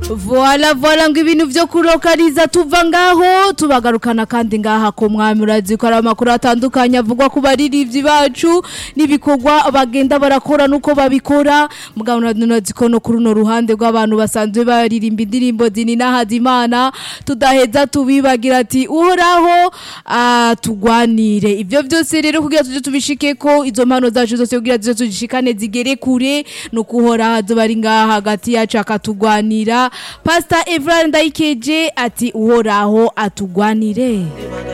voila voila ngo ibintu vyo kurokariza tuva ngaho tubagarukana kandi ngaha ku mwami urazi ko ari amakuru atandukanye avugwa ku baririmbyi bacu n'ibikorwa bagenda barakora nuko babikora mugabo urazi ko no kuri runo ruhande rw'abantu basanzwe baririmba indirimbo zini n'ahazimana tudaheza tubibagira ati uhoraho tugwanire ivyo vyose rero kugira tuje tubishike ko izo mpano zacu zose kugira tuje tuzishikane zigere kure no kuhora hazo bari ngaha hagati yacu akatugwanira Pastor Evrard Ndayikeje ati uhoraho atugwanire